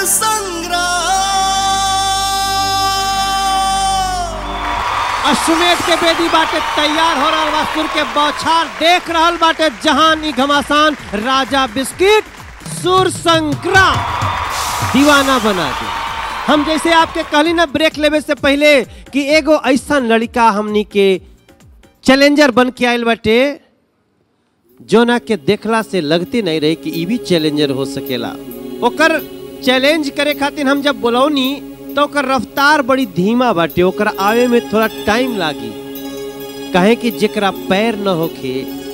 संग्राम अश्वमेध के बेदी बाटे तैयार हो रहल बा सुर के बौछार देख रहल बाटे जहान ई घमासान राजा बिस्किट सुर संग्राम दीवाना बना दे हम जैसे आपके कहली ना ब्रेक लेवे से पहले कि एगो ऐसा लड़का हमनी के चैलेंजर बन के आयल बाटे जोना के देखला से लगती नहीं रही कि ई भी चैलेंजर हो सकेला ओकर चैलेंज करे खातिर हम जब बोलौनी तो ओकर रफ्तार बड़ी धीमा बाटे ओकर आवे में थोड़ा टाइम लागी कहे कि जेकरा पैर न होखे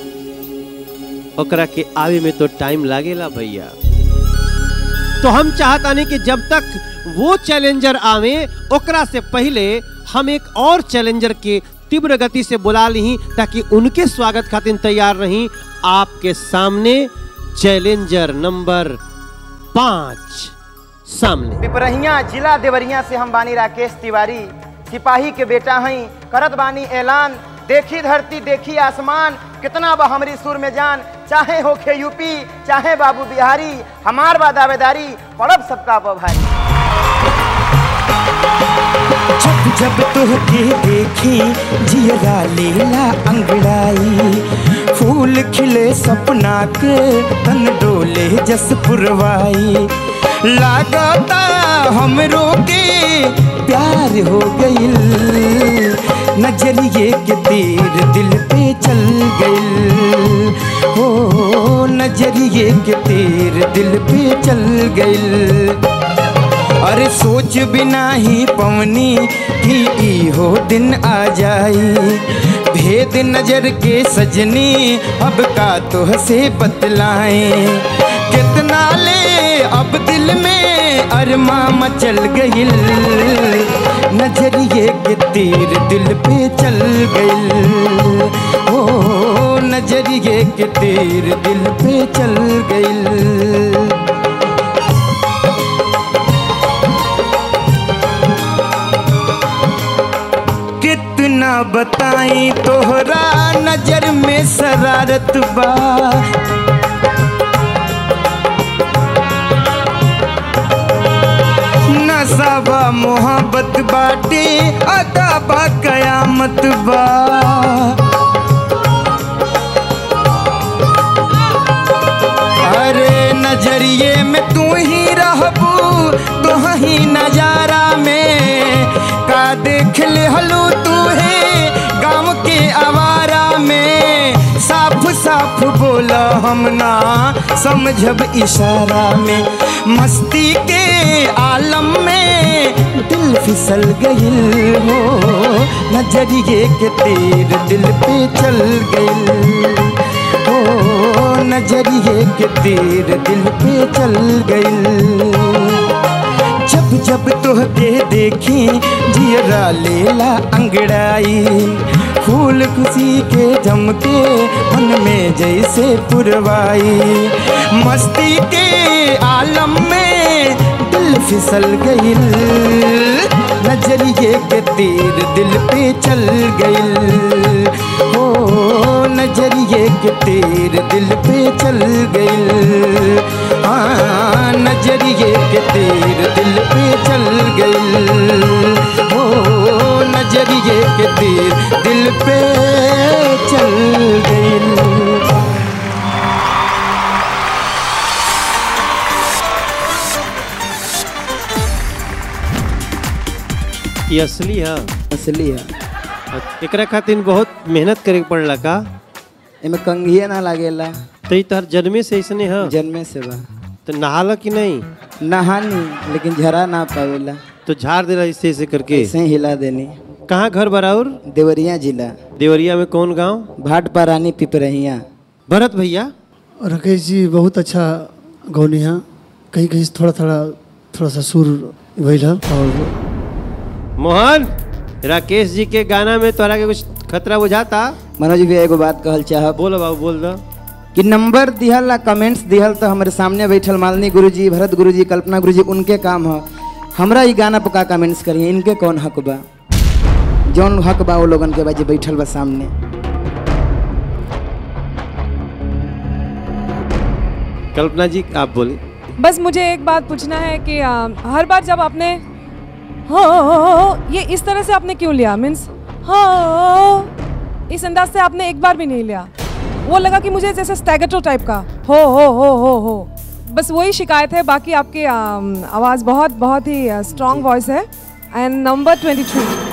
ओकरा के आवे में तो टाइम लागेला भैया तो हम चाहतानी कि जब तक वो चैलेंजर आवे ओकरा से पहले हम एक और चैलेंजर के तीव्र गति से बुला ली ताकि उनके स्वागत खातिर तैयार रही आपके सामने चैलेंजर नंबर पांच सामने पिपरहिया जिला देवरिया से हम बानी राकेश तिवारी सिपाही के बेटा हई करत बानी ऐलान देखी धरती देखी आसमान कितना बा हमरी सुर में जान चाहे होखे यूपी चाहे बाबू बिहारी हमार बा दावेदारी पड़ब सबका बा भाई जब जब तोहके देखी जियरा लेला अंगड़ाई फूल खिले सपना के तन डोले जस पुरवाई लागता हमरो के प्यार हो गइल नजरिए के तीर दिल पे चल गइल हो नजरिए के तीर दिल पे चल गइल अरे सोच बिना ही पवनी कि ई हो दिन आ जाई भेद नजर के सजनी अब का तो से बतलाएं कितना ले अब दिल में अरमा मचल गइल नजरिए के तीर दिल पे चल गइल ओ नजरिए के तीर दिल पे चल गइल कितना बताई तोहरा नजर में शरारत बा नसाबा मोहब्बत बाटे अदा बा कयामत बा अरे नजरिए में तू ही रहबू तो ही नजारा में का देख ले हलू तू है गाँव के आवारा में साफ साफ बोला हम ना समझब इशारा में मस्ती के आलम में दिल फिसल गइल हो नजरिए के तीर दिल पे चल गइल हो नजरिए के तीर दिल पे चल गइल जब जब तोहके देखी जियरा लेला अंगड़ाई फूल खुशी के जमके मन में जैसे पुरवाई मस्ती के आलम में दिल फिसल गइल नजरिए के तीर दिल पे चल गइल हो नजरिए के तीर दिल पे चल गइल हाँ नजरिए के तीर दिल पे चल गइल हो नजरिए के तीर दिल पे चल गइल ये असली है असली है एकरा खातिर बहुत मेहनत करे के पड़ला का एमे कंघिए ना लागेला तो ई तोहर जन्मे से ऐसने है जन्मे से बा तो नहाला कि नहीं नहानी लेकिन झरा ना पावेला तो झाड़ दे ऐसे ऐसे करके ऐसे ही हिला देनी कहाँ घर बराउर देवरिया जिला देवरिया में कौन गांव भाट पारानी पिपरहिया भरत भैया राकेश जी बहुत अच्छा गौनी है कहीं कहीं से थोड़ा थोड़ा थोड़ा सा सुर भैल है और मोहन राकेश जी के गाना में तोरा के कुछ खतरा बुझाता मनोज भी एगो बात कहल चाहब बोलो बाबू बोल दो कि नंबर दिहल ला कमेंट्स दिहल तो हमारे सामने बैठल मालिनी गुरुजी भरत गुरुजी कल्पना गुरुजी उनके काम है हमरा ई गाना पर का कमेंट्स करिए इनके कौन हक बा जौन हक बा वो लोगन के बा जे बैठल बा सामने कल्पना जी आप बोले बस मुझे एक बात पूछना है कि आ, हर बार जब आपने हो ये इस तरह से आपने क्यों लिया मीन्स हो इस अंदाज से आपने एक बार भी नहीं लिया वो लगा कि मुझे जैसे स्टैगेटो टाइप का हो हो हो हो हो बस वही शिकायत है बाकी आपकी आम, आवाज़ बहुत बहुत ही स्ट्रॉन्ग वॉइस है एंड नंबर ट्वेंटी थ्री